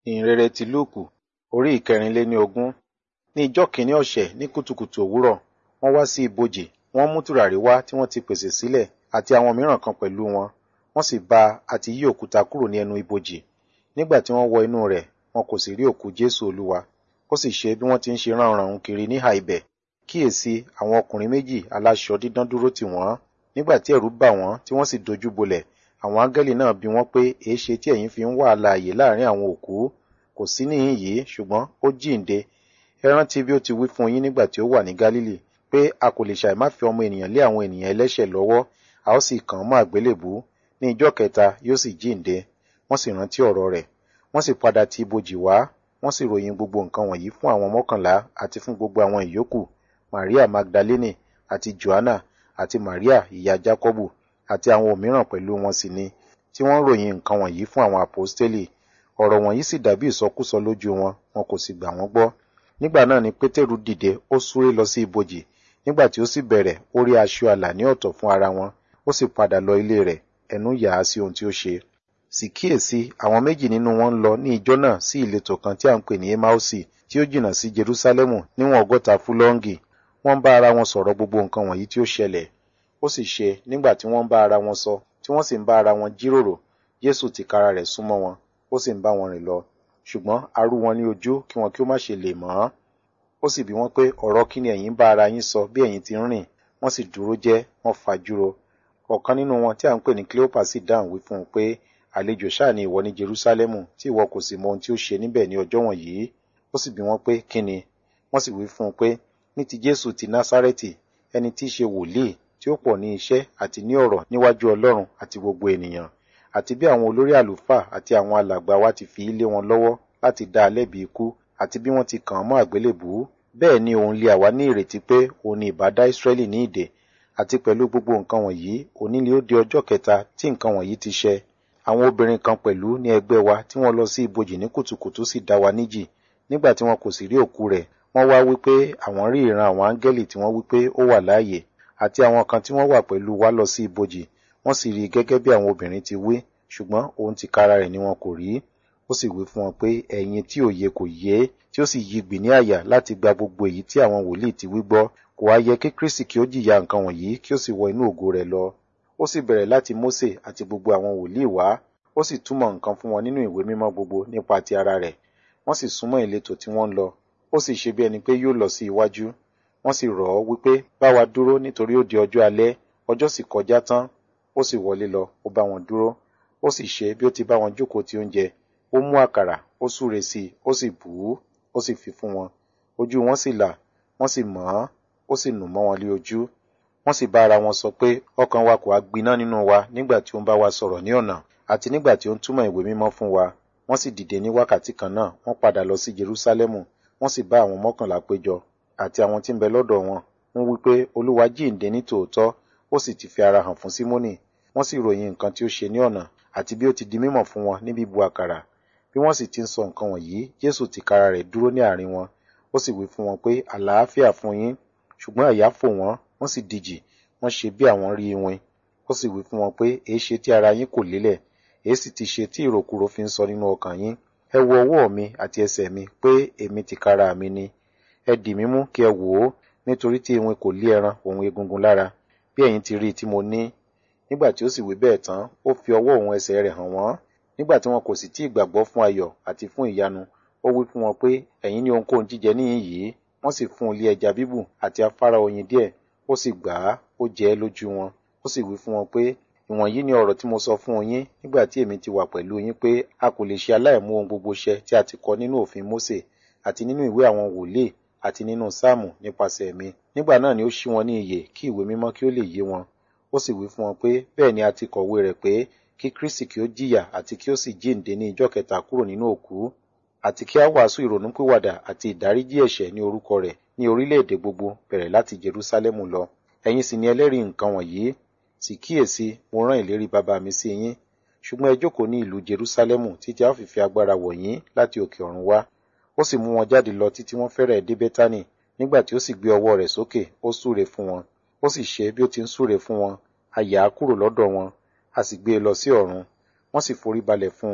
ìhìnrere ti lúùkù orí ìkẹrìnléní ogún ní ijọ́ kìíní ọ̀sẹ̀ ní kùtùkùtù òwúrọ̀ wọ́n wá sí ibojì wọ́n mú tùràrí wá tí wọ́n ti pèsè sílẹ̀ àti àwọn mìíràn kan pẹ̀lú wọn wọ́n sì bá àti yí òkúta kúrò ní ẹnu ibojì nígbà tí wọ́n wọ inú rẹ̀ wọn kò sì rí òkú jésù olúwa ó sì ṣe bí wọ́n ti ń ṣe ránranrun kiri níhà ibẹ̀ kíyèsí àwọn ọkùnrin méjì aláṣọ dídán dúró tì wọ́n nígbà tí ẹ̀rù bà wọ́n tí wọ́n sì dojú bolẹ̀ àwọn áńgẹ́lì náà bi wọ́n pé èéṣe tí ẹ̀yin fi ń wá alààyè láàrin àwọn òkú kò sí níhìn yìí ṣùgbọ́n ó jíǹde ẹ rántí bí ó ti wí fún yín nígbà tí ó wà ní gálílì pé a kò lè ṣàì má fi ọmọ ènìyàn lé àwọn ènìyàn ẹlẹ́ṣẹ̀ lọ́wọ́ a ó sì kàn án mọ́ àgbélébú ní ijọ́ kẹta yóò sì jíǹde wọ́n sì rántí ọ̀rọ̀ rẹ̀ wọ́n sì padà ti ibojì wá wọ́n sì ròyìn gbogbo nǹkan wọ̀nyí fún àwọn mọ́kànlá àti fún gbogbo àwọn ìyókù maria magdalene àti joanna àti maria ìyá jacobu àti àwọn òmíràn pẹ̀lú wọn sì ni tí wọ́n ròyìn nǹkan wọ̀nyí fún àwọn àpọ́stélì ọ̀rọ̀ wọ̀nyí sì dàbí ìsọkúsọ lójú wọn wọn kò sì gbà wọ́n gbọ́ nígbà náà ni pétérù dìde ó súré lọ sí ibojì nígbà tí ó sì bẹ̀rẹ̀ ó rí aṣọ àlà ní ọ̀tọ̀ fún ara wọn ó sì padà lọ ilé rẹ̀ ẹnu yà á sí ohun tí ó ṣe sì kíyèsí àwọn méjì nínú wọn ń lọ ní ijọ́ náà sí ìletò kan tí à ń pè ní emausi tí ó jìnnà sí jerusalemu níwọ̀n ọgọ́ta fúlọ́ǹgì wọ́n ń bá ara wọn sọ̀rọ̀ gbogbo nǹkan wọ̀nyí tí ó ṣẹlẹ̀ ó sì ṣe nígbà tí wọ́n ń bá ara wọn sọ tí wọ́n sì ń bá ara wọn jíròrò jésù tìkára rẹ̀ súnmọ́ wọn ó sì ń bá wọn rìn lọ ṣùgbọ́n arú wọn ní ojú kí wọn kí ó má ṣe lè mọ̀ ọ́n ó sì bi wọ́n pé ọ̀rọ̀ kí ni ẹ̀yin bá ara yín sọ bí ẹ̀yin ti ń rìn wọ́n sì dúró jẹ́ wọ́n fajúro ọ̀kan nínú wọn tí à ń pè ní cleopa sì dáhùn wí fún un pé àlejò ṣáà ni ìwọ ní jerusalemu tí ìwọ kò sì mọ ohun tí ó ṣe níbẹ̀ ní ọjọ́ wọ̀nyí ó sì bi wọ́n pé kí ni wọ́n sì wí fún un pé ní ti jésù ti násárẹ́tì ẹni tí í ṣe wòlíì tí ó pọ̀ ní iṣẹ́ àti ní ọ̀rọ̀ níwájú ọlọ́run àti gbogbo ènìyàn àti bí àwọn olórí àlùfáà àti àwọn alàgbà wa ti fi lé wọn lọ́wọ́ láti dá a lẹ́bi ikú àti bí wọ́n ti kàn án mọ́ àgbélébùú bẹ́ẹ̀ ni òun lé àwa ní ìrètí pé òun ni ìbá dá ìsírẹ́lì ní ìdè àti pẹ̀lú gbogbo nǹkan wọ̀nyí òní ni ó di ọjọ́ kẹta tí nǹkan wọ̀nyí ti ṣẹ àwọn obìnrin kan pẹ̀lú ní ẹgbẹ́ wa tí wọ́n lọ sí ibojì ní kùtùkùtù sì dá wa níjì nígbà tí wọn kò sì rí òkú rẹ̀ wọ́n wá wípé àwọn rí ìran àwọn áńgẹ́lì tí wọ́n wípé ó wà láàyè àti àwọn kan tí wọ́n wà pẹ̀lú wa lọ sí ibojì wọ́n sì rí i gẹ́gẹ́ bí àwọn obìnrin ti wí ṣùgbọ́n òun ti kára rẹ̀ ni wọn kò rí ó sì wí fún wọn pé ẹ̀yin tí òye kò yé tí ó sì yí gbì ní àyà láti gba gbogbo èyí tí àwọn wòlíì ti wí gbọ́ kò wá yẹ kí kristi kí ó jìyà nǹkan wọ̀nyí kí ó sì wọ inú ògo rẹ̀ lọ ó sì bẹ̀rẹ̀ láti mósè àti gbogbo àwọn wòlíì wá ó sì túmọ̀ nǹkan fún wọn nínú ìwé mímọ́ gbogbo nípa ti ara rẹ̀ wọ́n sì súnmọ́ ìletò tí wọ́n ń lọ ó sì ṣe bí ẹni pé yóò lọ sí iwájú wọ́n sì rọ̀ ọ́ wípé bá wa dúró nítorí ó di ọjọ́ alẹ́ ọjọ́ sì kọjá tán ó sì wọlé lọ ó bá wọn dúró ó sì ṣe bí ó ti bá wọn jókòó ti oúnjẹ ó mú àkàrà ó súre sí i ó sì bù ú ó sì fi fún wọn ojú wọn sì là wọ́n sì mọ̀ ọ́n ó sì nù mọ́ wọn lé ojú wọ́n sì bá ara wọn sọ pé ọkàn wa kò á gbiná nínú wa nígbà tí ó ń bá wa sọ̀rọ̀ ní ọ̀nà àti nígbà tí ó ń túmọ̀ ìwé mímọ́ fún wa wọ́n sì dìde ní wákàtí kan náà wọ́n padà lọ sí Jerúsálẹ́mù wọ́n sì bá àwọn mọ́kànlá péjọ àti àwọn tí ń bẹ lọ́dọ̀ wọn wọ́n wí pé olúwa jíǹde ní tòótọ́ ó sì ti fi ara hàn fún símónì wọ́n sì ròyìn nǹkan tí ó ṣe ní ọ̀nà àti bí ó ti di mímọ̀ fún wọn ní bíbu àkàrà bí wọ́n sì ti ń sọ nǹkan wọ̀nyí jésù tìkára rẹ̀ dúró ní àárín wọn ó sì wí fún wọn pé àlàáfíà fún yín ṣùgbọ́n àyà fò wọ́n wọ́n sì dijì wọ́n ṣe bí àwọn rí iwin ó sì wí fún wọn pé èéṣe tí ara yín kò lélẹ̀ èé sì ti ṣe tí ìròkúrò fi ń sọ nínú ọkàn yín ẹ wo ọwọ́ mi àti ẹsẹ̀ mi pé èmi tìkára mi ni ẹ dì mí mú kí ẹ wò ó nítorí tí iwin kò lé ẹran òun egungun lára bí ẹ̀yin ti rí i tí mo ní nígbà tí ó sì wí bẹ́ẹ̀ tán ó fi ọwọ́ òun ẹsẹ̀ rẹ̀ hàn wọ́n nígbà tí wọn kò sì tí ì gbàgbọ́ fún ayọ̀ àti fún ìyanu ó wí fún wọn pé ẹ̀yin ní ohunkóhun jíjẹ níyìn yìí wọ́n sì fún un lé ẹja bíbù àti afárá oyin díẹ̀ ó sì gbà á ó jẹ ẹ́ lójú wọn ó sì wí fún wọn pé ìwọ̀nyí ni ọ̀rọ̀ tí mo sọ fún yín nígbà tí èmi ti wà pẹ̀lú yín pé a kò lè ṣe aláìmú ohun gbogbo ṣẹ tí a ti kọ nínú òfin Mósè àti nínú ìwé àwọn wòlíì àti nínú sáàmù nípasẹ̀ mi nígbà náà ni ó ṣí wọn ní iyè kí ìwé mímọ́ kí ó lè yé wọn ó sì wí fún wọn pé bẹ́ẹ̀ ni a ti kọ̀wé rẹ̀ pé kí Kristi kí ó jìyà àti kí ó sì jíǹde ní ijọ́ kẹta kúrò nínú òkú àti kí a wàásù ìrònúpìwàdà àti ìdáríjì ẹ̀ṣẹ̀ ní orúkọ rẹ̀ ní orílẹ̀-èdè gbogbo bẹ̀rẹ̀ láti Jerúsálẹ́mù lọ ẹ̀yin sì ni ẹlẹ́rìí nǹkan wọ̀nyí sì kíyèsí mo rán ìlérí bàbá mi sí yín ṣùgbọ́n ẹ jókòó ní ìlú Jerúsálẹ́mù títí a ó fi fi agbára wọ̀ yín láti òkè ọ̀run wá ó sì mú wọn jáde lọ títí wọ́n fẹ́rẹ̀ dé Bẹ́tánì nígbà tí ó sì gbé ọwọ́ rẹ̀ sókè ó súre fún wọn ó sì ṣe bí ó ti ń súre fún wọn a yà á kúrò lọ́dọ̀ wọn a sì gbé e lọ sí ọ̀run wọ́n sì forí balẹ̀ fún un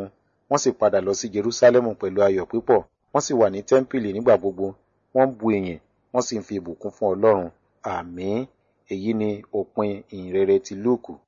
wọ́n sì padà lọ sí Jerúsálẹ́mù pẹ̀lú ayọ̀ púpọ̀ wọ́n sì wà ní tẹ́ḿpìlì nígbà gbogbo wọ́n ń bu ìyìn wọ́n sì ń fi ìbùkún fún Ọlọ́run àmín èyí ni òpin ìhìnrere ti Lúùkù